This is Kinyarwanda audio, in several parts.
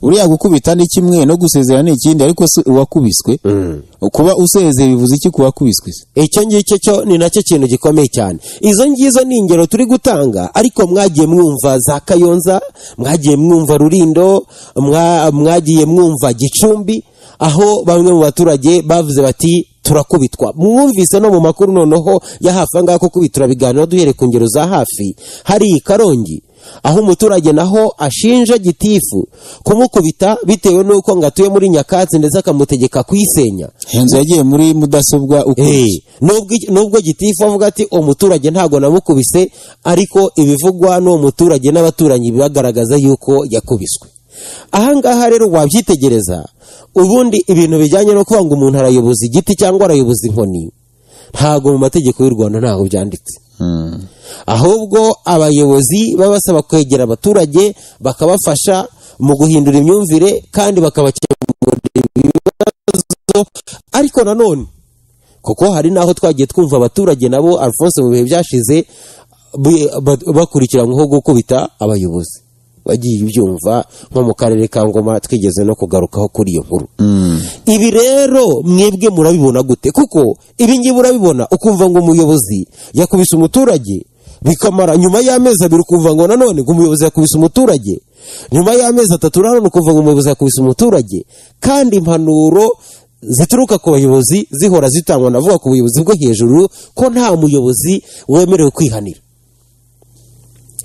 uriya gukubita ni kimwe no gusezera ni ikindi ariko se uwakubiswe kuba usezeye bivuze iki ku wakubiswe se icyo ngicyo cyo ni nacyo kintu gikomeye cyane izo ngizo ni ingero turi gutanga ariko mwagiye mwumva za kayonza mwagiye mwumva rurindo mwa- mwagiye mwumva gicumbi aho bamwe mu baturage bavuze bati turakubitwa mwumvise no mu makuru noneho ya hafi ahangaha ko kubitura biganiro duhereye ku ngero za hafi hari karongi aho umuturage naho ashinja gitifu kumukubita bitewe n'uko ngo atuye muri nyakatsi ndetse akamutegeka kuyisenya inzu yagiye muri mudasobwa uko Eh, nubwo iki- nubwo gitifu avuga ati umuturage ntabwo namukubise ariko ibivugwa n'uwo muturage n'abaturanyi bibagaragaza yuko yakubiswe ahangaha rero wabyitegereza ubundi ibintu bijyanye no kuvuga ngo umuntu arayoboza igiti cyangwa arayoboza inkoni ntabwo mu mategeko y'u rwanda ntabwo byanditse ahubwo abayobozi baba basaba kwegera abaturage bakabafasha mu guhindura imyumvire kandi bakabakemurira ibibazo ariko nanone kuko hari n'aho twagiye twumva abaturage nabo alphonse mu bihe byashize bi- ba- bakurikiranyweho gukubita abayobozi bagiye ibyumva nko mu karere ka ngoma twigeze no kugarukaho kuri iyo nkuru ibi rero mwebwe murabibona gute kuko ibi ngibi urabibona ukumva ngo umuyobozi yakubise umuturage bikamara nyuma y'amezi abiri ukumva ngo nanone ngo umuyobozi yakubise umuturage nyuma y'amezi atatu nanone ukumva ngo umuyobozi yakubise umuturage kandi impanuro zituruka ku bayobozi zihora zitangwa navuga ku buyobozi bwo hejuru ko nta muyobozi wemerewe kwihanira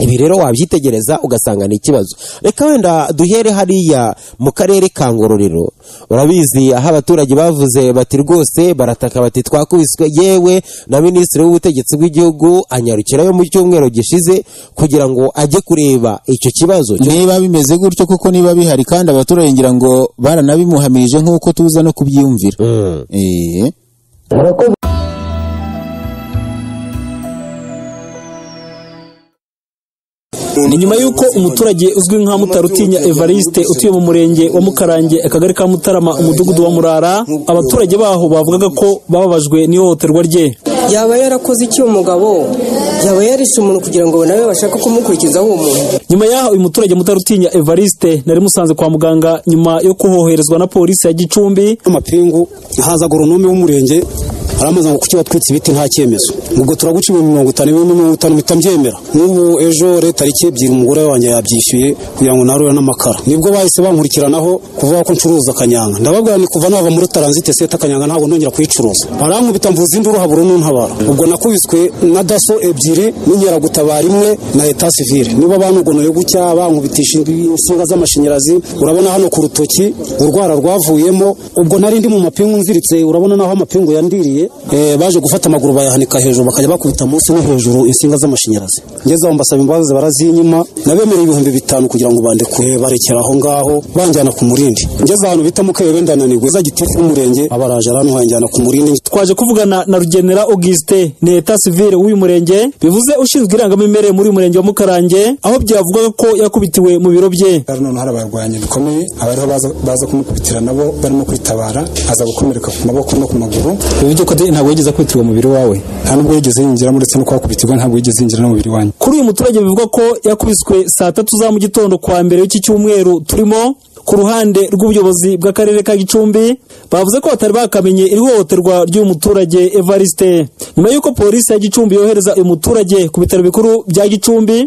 ibi rero wabyitegereza ugasanga ni ikibazo reka wenda duhere hariya mu karere ka ngororero urabizi aho abaturage bavuze bati rwose barataka bati twakubiswe yewe na minisitiri w'ubutegetsi bw'igihugu anyarukirayo mu cyumweru gishize kugira ngo ajye kureba icyo kibazo cyo niba bimeze gutyo kuko niba bihari kandi abaturage ngira ngo baranabimuhamirije nk'uko tuza no kubyiyumvira Eh. ni nyuma y'uko umuturage uzwi nka mutarutinya evariste utuye mu murenge wa mukarange akagari ka mutarama umudugudu wa murara abaturage baho bavugaga ko bababajwe n'ihohoterwa rye yaba yarakoze iki uwo mugabo yaba yarishe umuntu kugira ngo nawe bashake kumukurikizaho uwo muntu nyuma y'aho uyu muturage mutarutinya evariste nari musanze kwa muganga nyuma yo kuhoherezwa na polisi ya gicumbi amapingu haza agoronomi w'umurenge aramaze ngo kuki batwitse ibiti nta cyemezo ubwo turaguca ibihumbi mirongo itanu ibihumbi mirongo itanu mpita mbyemera n'ubu ejo leta ari ebyiri umugore wanjye yabyishyuye kugira ngo narure n'amakara nibwo bahise bankurikiranaho kuvuga ko ncuruza kanyanga ndababwira ni kuva nava muri taranzite seta kanyanga ntabwo nongera kuyicuruza barankubita mvuza induru habura n'untabara ubwo nakubiswe na daso ebyiri n'inkeragutabara imwe na leta sivire niba banugonoye gutya bankubitisha insinga z'amashanyarazi urabona hano ku rutoki urwara rwavuyemo ubwo nari ndi mu mapingu nziritse urabona naho amapingu yandiriye eh, baje gufata amaguru bayahanika hejuru bakajya bakubita munsi no hejuru insinga z'amashanyarazi ngeze aho mbasaba imbabazi barazinyima nabemereye ibihumbi bitanu kugira ngo bandekure barekera aho ngaho banjyana ku murindi ngeze ahantu bita mukayobende ndananirwe za gitifu w'umurenge abaraje aranwanjyana ku murindi twaje kuvugana na rugenera auguste ni eta sivire w'uyu murenge bivuze ushinzwe irangamimerere muri uyu murenge wa mukarange aho byavugaga ko yakubitiwe mu biro bye hari noneho hari abarwanyi bikomeye abariho baza, baza kumukubitira nabo barimo kwitabara aza gukomereka ku maboko no ku maguru bivuze ko ntabwo yigeze akubitirwa mu biro wawe nta nubwo yigeze yinjiramo ndetse no kuhakubitirwa ntabwo yigeze yinjira n'umubiri wanyu kuri uyu muturage bivuga ko yakubiswe saa tatu za mu gitondo kwa mbere y'iki cyumweru turimo ku ruhande rw'ubuyobozi bw'akarere ka gicumbi bavuze ko batari bakamenye iri hohoterwa ry'uyu muturage evariste nyuma y'uko polisi ya gicumbi yohereza uyu muturage ku bitaro bikuru bya gicumbi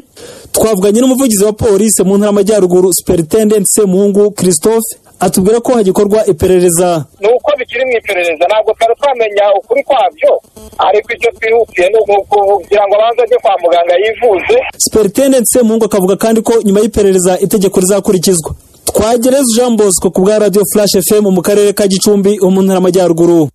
twavuganye n'umuvugizi wa polisi mu ntara y'amajyaruguru superintendent semuhungu christophe atubwira ko hagikorwa iperereza ni uko bikiri mu iperereza ntabwo twari twamenya ukuri kwabyo ariko icyo twihutiye ni ukugira ngo abanze ajye kwa muganga yivuze superintendent semuhungu akavuga kandi ko nyuma y'iperereza itegeko rizakurikizwa twagereza jean bosco ku bwa radio flash fm mu karere ka gicumbi ho mu ntara y'amajyaruguru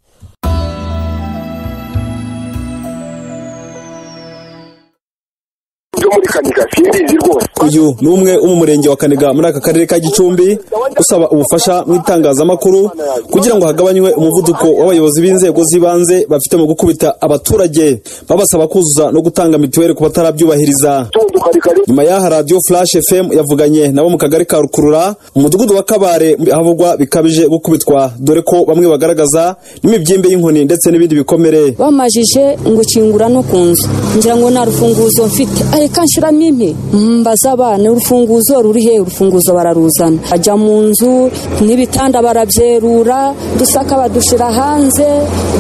byo muri kaniga simbizi rwose uyu ni umwe wo mu murenge wa kaniga muri aka karere ka gicumbi usaba ubufasha mu itangazamakuru kugira ngo hagabanywe umuvuduko w'abayobozi b'inzego z'ibanze bafite mu gukubita abaturage babasaba kuzuza no gutanga mituweli ku batarabyubahiriza tunduka karikari nyuma y'aha radiyo furashi fm yavuganye nabo mu kagari ka rukurura umudugudu wa kabare ahavugwa bikabije gukubitwa dore ko bamwe bagaragaza n'imibyimbe y'inkoni ndetse n'ibindi bikomere bamajije ngo ukingura no ku nzu ngira ngo nta rufunguzo mfite areka nshiramo impi mbaza abana urufunguzo ruri he urufunguzo bararuzana ajya mu nzu n'ibitanda barabyerura dusaka badushyira hanze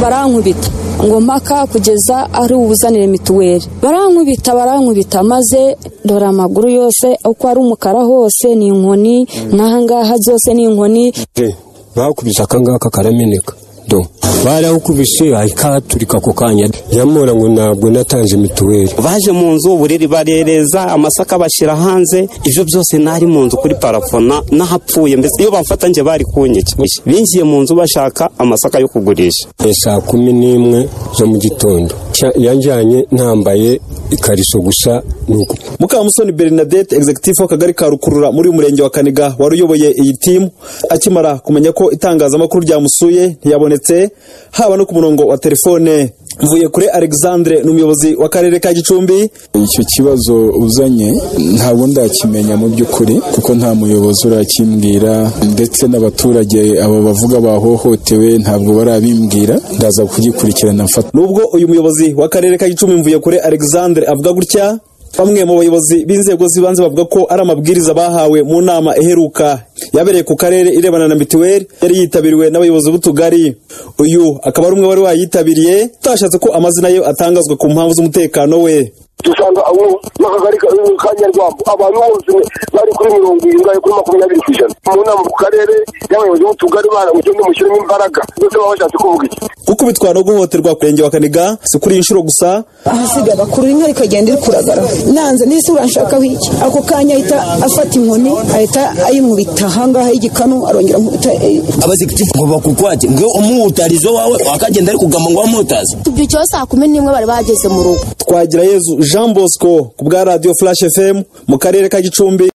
barankubita ngo mpaka kugeza ari ubuzanire mituweli barankubita barankubita maze dore amaguru yose uko ari umukara hose ni inkoni n'ahangaha byose ni inkoni bakubise akangaka karameneka do barawukubise ahikaturika ako kanya nyamura ngo ntabwo natanze mituweli baje mu nzu uburiri barereza amasaka bashyira hanze ibyo byose nari mu nzu kuri parafona n'ahapfuye mbese iyo bamfata njye bari kunyicya binjiye mu nzu bashaka amasaka yo kugurisha ni saa kumi n'imwe zo mu gitondo Sha- yanjyanye ntambaye ikariso gusa nuko mukamusoni bernadette executive w'akagari ka rukurura muri uyu murenge wa kaniga wari uyoboye iyi timu akimara kumenya ko itangazamakuru ryamusuye ntiyabonetse haba no ku murongo wa telefone mvuye kure alexandre ni umuyobozi w'akarere ka gicumbi icyo kibazo uzanye ntabwo ndakimenya mu by'ukuri kuko nta muyobozi urakimbwira ndetse n'abaturage abo bavuga bahohotewe ntabwo barabimbwira ndaza kugikurikirana mfata nubwo uyu muyobozi w'akarere ka gicumbi mvuye kure alexandre avuga gutya bamwe mu bayobozi b'inzego z'ibanze bavuga ko ari amabwiriza bahawe mu nama iheruka yabereye ku karere irebana na mituweli yari yitabiriwe n'abayobozi b'utugari uyu akaba ari umwe wari wayitabiriye utashatse ko amazina ye atangazwa ku mpamvu z'umutekano we dusanga abo n'akagari ka ka nyarwambo abantu bose bari kuri mirongo irindwi kuri makumyabiri ku ijana mu nama ku karere y'abayobozi b'utugari baragenda mushyiremo imbaraga ndetse baba bashatse kuvuga iki gukubitwa no guhohoterwa ku murenge wa kaniga si kuri iyi nshuro gusa ahasiga bakura inka ikagenda iri kuragara nanze n'isi uranshakaho iki ako kanya ahita afata inkoni ahita ayimubita ahangaha y'igikanu arongera amubita eh, abazigitifu ngo bakukwaje ngo umutarizo wawe wakagenda ari kugamba ngo wamutaze ibyo cyose saa kumi n'imwe bari bageze mu rugo twagira yezu jean bosco ku bwa radiyo flash fm mu karere ka gicumbi